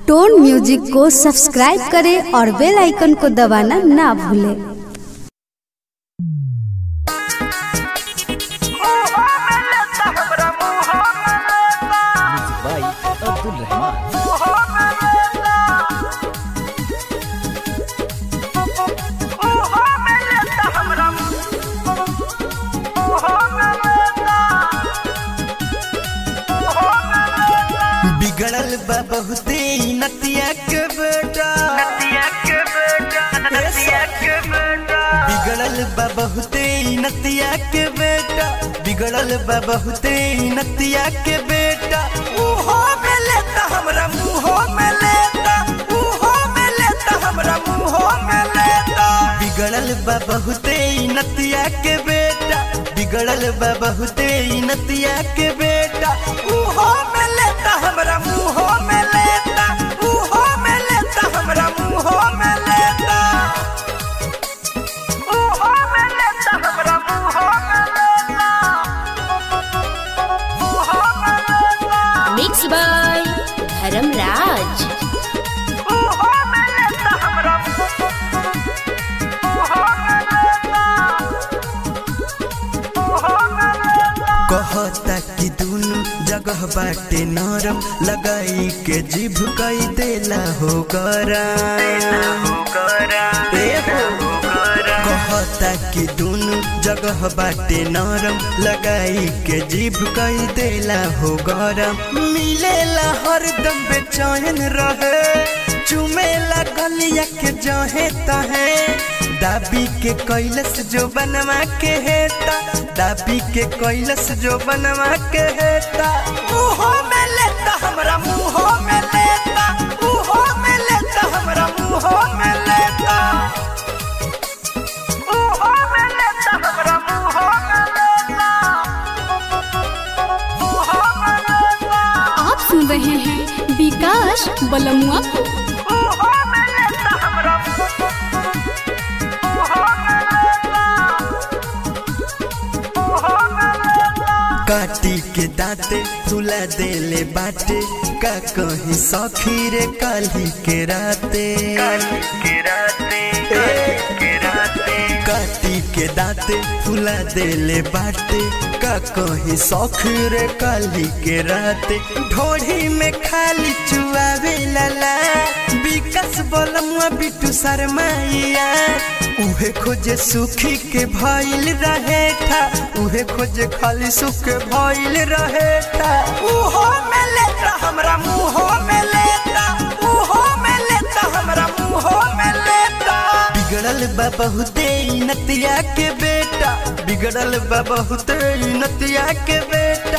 टोन music को subscribe करें और बेल आइकन को दबाना ना भूलें म्यूजिक बाय अब्दुल रहमान बिगड़ल बा बहुते ई नतिया के बेटा बिगड़ल बा बहुते ई नतिया के बेटा बिगड़ल बा बहुते ई नतिया के बेटा उहो में लेता हमरा मुंहो में लेता उहो में लेता हमरा मुंहो में लेता बिगड़ल बा बहुते ई नतिया के बेटा बिगड़ल बा बहुते ई नतिया के बेटा उहो में लेता हमरा मुंहो में लेता उहो में लेता हमरा मुंहो में लेता उहो में लेता हमरा मुंहो में लेता उहो में लेता मिक्स बाय धर्मराज उहो में लेता हमरा उहो में लेता उहो में लेता कहता कि दुनु जगह बाटे नरम लगाई के जिभ कई देला हो कहता कि दुनु जगह बाटे नरम लगाई के जिभ कई देला हो गरम मिलेला हरदम बेचैन रहे चुमेला गलिया के जहे तहे दाबी के कैलस जो बनवा के हेता दाबी के कैलस जो बनवा के हेता मुंहो में लेता हमरा मुंहो में लेता मुंहो में लेता हमरा मुंहो में लेता मुंहो में लेता हमरा मुंहो में लेता मुंहो में लेता आप सुन रहे हैं विकास बलमुआ को मुंहो में लेता हमरा मुंहो में लेता मुंहो में लेता काटी के दांते तुला देले बाटे का कहीं सखी रे काली के राते काली के राते के राते काटी के दांते तुला देले बाटे का कहीं सखी रे काली के राते ढोढ़ी में खाली चुआवे लला विकास बोलमुआ बिटू शर्माइया उहे खोजे सुखी के भइल रहे था उहे खोजे खाली सुख के भइल रहे था उहो में लेता हमरा मुंहो में लेता उहो में लेता हमरा मुंहो में लेता बिगड़ल बा बहुते ई नतिया के बेटा बिगड़ल बा बहुते ई नतिया के बेटा